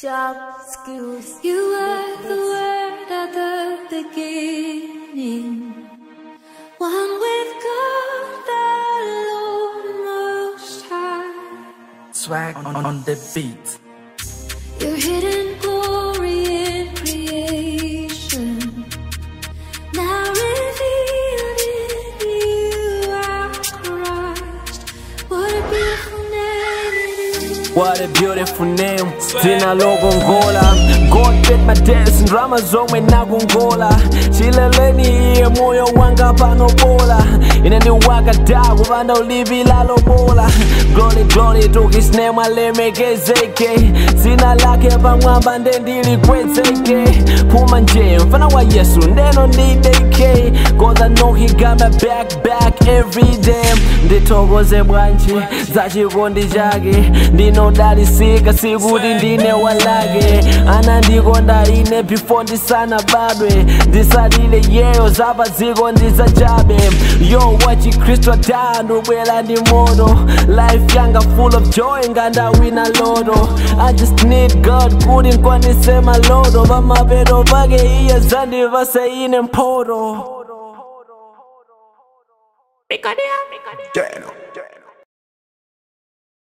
sharp skills. You were the word at the beginning. One with God, the Lord Most High. Swag on, on the beat. Your hidden glory in creation. Now revealed in you are Christ. What a beautiful name it is. What a beautiful name Dzina lokongola God paid my debts ndrama zomwe nakungola chileleni iye moyo wanga panobola ine ndiwakada kupanda ulipi lalobola glory glory to his name alemekezeke dzina lake pamwamba ndendilikwezeke phuma nje mfana wa yesu ndeno ndideke cause i know he got my back back every day ndithokoze bwanji za chikondi chake ndinodalisika sikuti ndine walake anandikonda ine before ndisanabadwe ndisalile yeyo zapa dziko ndizachabe yo wachikristu adaa ndubwera ndi moto life yanga full of joy ngandawina loto i just need god kuti nkwanise maloto pamapeto pake iye zandipase ine mphoto Jano.